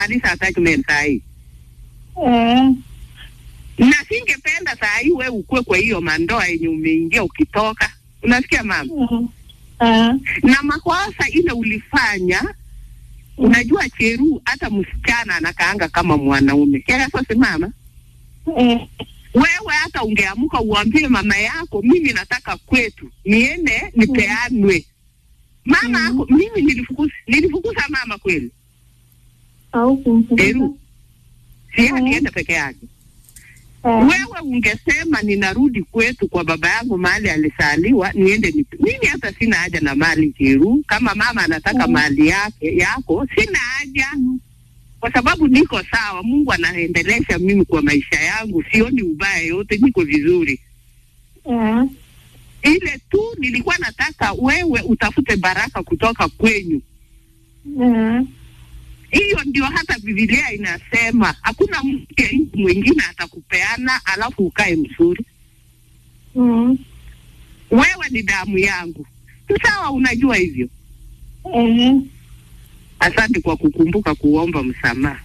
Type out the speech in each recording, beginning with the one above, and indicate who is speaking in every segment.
Speaker 1: kanisa attachment saa hii
Speaker 2: Eh.
Speaker 1: na singependa saa hii we ukue kwa hiyo mandoa yenye umeingia ukitoka unasikia mama
Speaker 2: Mm. Eh.
Speaker 1: na makosa ile ulifanya unajua cheru hata msichana anakaanga kama mwanaume kiagasose mama
Speaker 2: Eh.
Speaker 1: wewe hata ungeamuka uambie mama yako mimi nataka kwetu niende nipeanwe mama
Speaker 2: Mhm.
Speaker 1: yako mimi nilifukuza nilifukuza mama kweli
Speaker 2: Au kumfukuza.
Speaker 1: Peru. si
Speaker 2: Mhm.
Speaker 1: alienda peke yake
Speaker 2: Eh.
Speaker 1: wewe ungesema ninarudi kwetu kwa baba yangu mahali alisaliwa niende ni mimi hata sina haja na mali Jeru kama mama anataka
Speaker 2: Mhm.
Speaker 1: mali yake yako sina haja
Speaker 2: Mm.
Speaker 1: kwa sababu niko sawa Mungu anaendelesha mimi kwa maisha yangu sioni ubaya yote niko vizuri
Speaker 2: Eh.
Speaker 1: ile tu nilikuwa nataka wewe utafute baraka kutoka kwenyu
Speaker 2: Eh.
Speaker 1: hiyo ndio hata Biblia inasema hakuna mke mwingine atakupeana alafu ukae mzuri
Speaker 2: Mm.
Speaker 1: wewe ni damu yangu sawa unajua hivyo
Speaker 2: Eh.
Speaker 1: asante kwa kukumbuka kuomba msamaha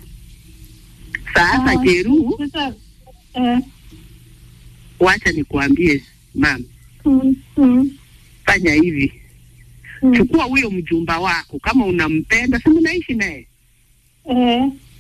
Speaker 1: sasa
Speaker 2: Ah,
Speaker 1: jeru
Speaker 2: Sasa. Eh.
Speaker 1: wacha nikuambie mama
Speaker 2: Mm. Mm.
Speaker 1: fanya hivi
Speaker 2: Mm.
Speaker 1: chukua huyo mjumba wako kama unampenda si mnaishi naye
Speaker 2: Eh.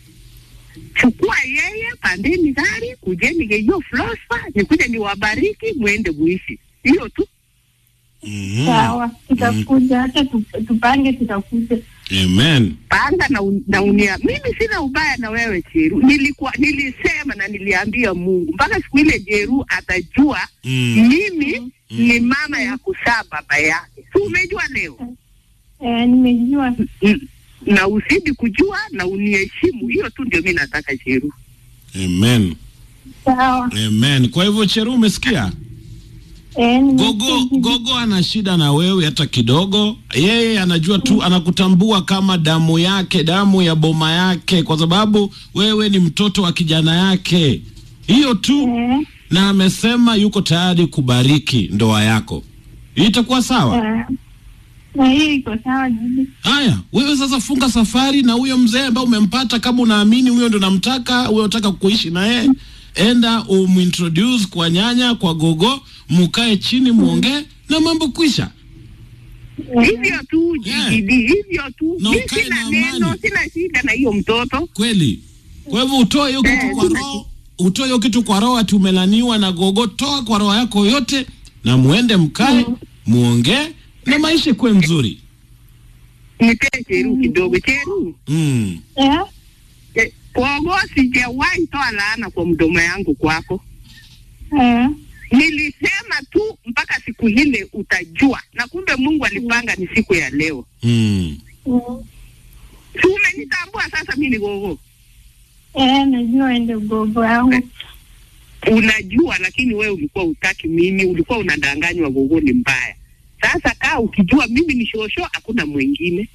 Speaker 1: chukua yeye pandeni gari kujeni hiyo flosa nikuja niwabariki mwende muishi hiyo tu
Speaker 3: Mhm.
Speaker 2: Sawa. Tutakuja hata tu- tupange tutakuja.
Speaker 3: Amen.
Speaker 1: panga na, un, na unia mimi sina ubaya na wewe Jeru nilikuwa nilisema na niliambia Mungu mpaka siku ile Jeru atajua
Speaker 3: Mm.
Speaker 1: mimi ni mama ya kusaa baba yake si umejua leo
Speaker 2: Eh, nimejua.
Speaker 1: Mm, na usidi kujua na uniheshimu hiyo tu ndio mi nataka Jeru
Speaker 3: Amen.
Speaker 2: Sawa.
Speaker 3: Amen. Kwa hivyo Cheru, umesikia?
Speaker 2: Eh, nimesikia
Speaker 3: Gogo
Speaker 2: hivi.
Speaker 3: Gogo ana shida na wewe hata kidogo. Yeye anajua tu, anakutambua kama damu yake, damu ya boma yake, kwa sababu wewe ni mtoto wa kijana yake. Hiyo tu,
Speaker 2: Eh.
Speaker 3: na amesema yuko tayari kubariki ndoa yako. Itakuwa sawa?
Speaker 2: Eh. Na hiyo iko sawa jibi.
Speaker 3: Haya, wewe sasa funga safari na huyo mzee ambaye umempata, kama unaamini huyo ndo namtaka, huyo unataka kuishi na yeye, enda umintroduce kwa nyanya, kwa gogo, mukae chini muongee na mambo kwisha.
Speaker 1: hivyo tu
Speaker 3: Yeah.
Speaker 1: jidi hivyo tu
Speaker 3: Na
Speaker 1: mi
Speaker 3: ukae
Speaker 1: sina
Speaker 3: na
Speaker 1: neno
Speaker 3: amani.
Speaker 1: sina shida na hiyo mtoto
Speaker 3: Kweli. Kwa hivyo utoe hiyo kitu
Speaker 1: Eh,
Speaker 3: kwa
Speaker 1: sina
Speaker 3: roho, utoe hiyo kitu kwa roho ati umelaniwa na gogo, toa kwa roho yako yote na muende mkae, muongee na maisha kuwe mzuri.
Speaker 1: nipee Jeru kidogo Jeru
Speaker 3: Mm.
Speaker 2: Eh.
Speaker 1: Eh, Gogo, sijawahi toa laana kwa mdomo yangu kwako.
Speaker 2: Eh.
Speaker 1: Nilisema tu mpaka siku ile utajua, na kumbe Mungu alipanga ni siku ya leo.
Speaker 3: Mm.
Speaker 2: Mm.
Speaker 1: Si umenitambua sasa, mimi ni gogo,
Speaker 2: Eh, najua ende gogo yangu.
Speaker 1: unajua, lakini wewe ulikuwa utaki mimi, ulikuwa unadanganywa gogo ni mbaya. Sasa kaa ukijua mimi ni shosho, hakuna mwingine.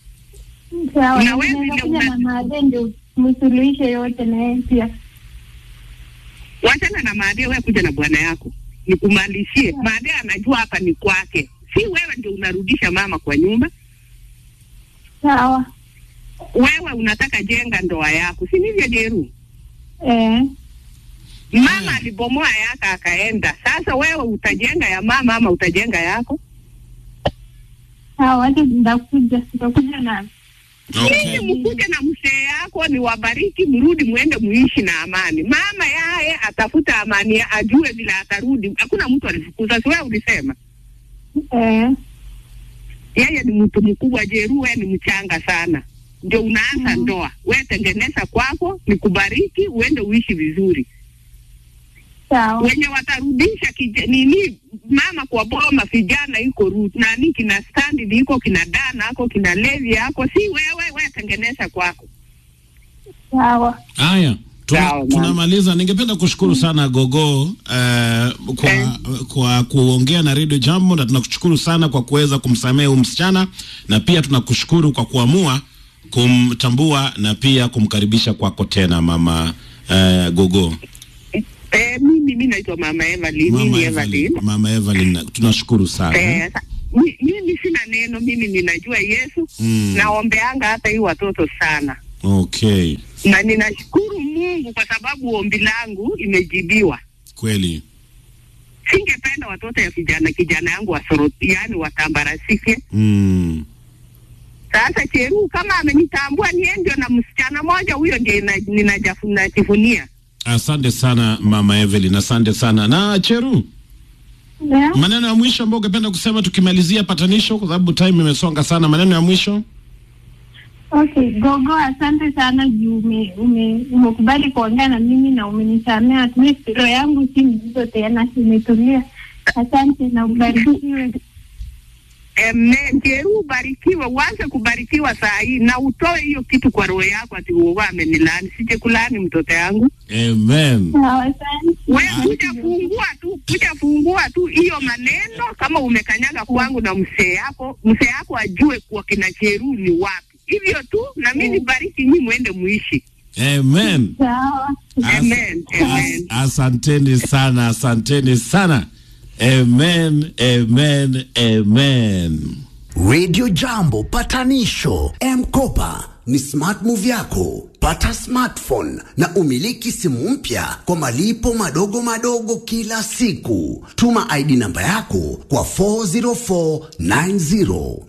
Speaker 2: Sawa.
Speaker 1: Na wewe
Speaker 2: Naweza
Speaker 1: vile
Speaker 2: kuja
Speaker 1: una-
Speaker 2: na maadhe ndio msuluhishe yote na yeye pia.
Speaker 1: Wachana na Maadea, wewe kuja na bwana yako nikumalizie. Maadea anajua hapa ni kwake, si wewe ndio unarudisha mama kwa nyumba.
Speaker 2: Sawa.
Speaker 1: Wewe unataka jenga ndoa yako, si ndivyo Jeru?
Speaker 2: Eh.
Speaker 1: Mama alibomoa yake akaenda. Sasa wewe utajenga ya mama ama utajenga yako?
Speaker 2: Sawa, hata nitakuja. Nitakuja na
Speaker 3: Okay.
Speaker 1: Nyinyi mkuje na mzee yako, ni wabariki, mrudi mwende muishi na amani. Mama yaye atafuta amani, ya- ajue vile atarudi. Hakuna mtu alifukuza, si wewe ulisema?
Speaker 2: eh.
Speaker 1: Yeye ni mtu mkubwa, Jeru wewe ni mchanga sana, ndio unaanza
Speaker 2: Mhm.
Speaker 1: ndoa. Wewe tengeneza kwako, nikubariki, uende uishi vizuri.
Speaker 2: Sawa.
Speaker 1: wenye watarudisha kija, nini mama kwa boma vijana iko ru nani kina standi iko kina dana ako kina levi ako si wewe wewe tengeneza kwako
Speaker 2: Sawa.
Speaker 3: Haya, tuna,
Speaker 1: Sawa, mama.
Speaker 3: tunamaliza. Ningependa kushukuru sana Gogo uh, kwa,
Speaker 1: Eh.
Speaker 3: kwa kuongea na Radio Jambo, na tunakushukuru sana kwa kuweza kumsamehe huyu msichana, na pia tunakushukuru kwa kuamua kumtambua na pia kumkaribisha kwako tena mama uh, Gogo.
Speaker 1: eh, mimi mimi naitwa mama Evelyn
Speaker 3: Mama
Speaker 1: mimi
Speaker 3: Evelyn,
Speaker 1: Evelyn
Speaker 3: Mama Evelyn, na- tunashukuru sana
Speaker 1: eh, sa- mi- mimi sina neno mimi ninajua Yesu
Speaker 3: Mm.
Speaker 1: naombeanga hata hii watoto sana
Speaker 3: Okay,
Speaker 1: na ninashukuru Mungu kwa sababu ombi langu imejibiwa.
Speaker 3: kweli.
Speaker 1: Singependa watoto ya kijana kijana yangu wasoroti, yani watambarasike.
Speaker 3: Mm.
Speaker 1: Sasa Cheru kama amenitambua niye ndio na msichana moja huyo ndio ina- ninajafu- najivunia.
Speaker 3: Asante sana mama Evelyn, asante sana. Na Cheru,
Speaker 2: Yeah.
Speaker 3: maneno ya mwisho ambayo ungependa kusema tukimalizia patanisho, kwa sababu time imesonga sana. Maneno ya mwisho.
Speaker 2: Okay, Gogo, asante sana juu ume- ume- umekubali kuongea na mimi na umenisamea. At least roho yangu si mzigo tena, imetulia. Asante na ubarikiwe.
Speaker 1: Amen. Cheru ubarikiwe, uanze kubarikiwa saa hii na utoe hiyo kitu kwa roho yako ati uogo amenilani. Sije kulani mtoto yangu.
Speaker 3: Amen.
Speaker 2: Sawa, asante.
Speaker 1: Wewe kuja fungua tu, kuja fungua tu hiyo maneno kama umekanyaga kwangu na mzee yako, mzee yako ajue kwa kina Cheru ni wapi. Hivyo tu na mimi nibariki nyinyi muende muishi.
Speaker 3: Amen.
Speaker 2: Sawa.
Speaker 1: Amen. Amen.
Speaker 3: As, asanteni sana, asanteni sana. Amen, amen, amen.
Speaker 4: Radio Jambo patanisho M-Kopa ni smart move yako. Pata smartphone na umiliki simu mpya kwa malipo madogo madogo kila siku. Tuma ID namba yako kwa 40490.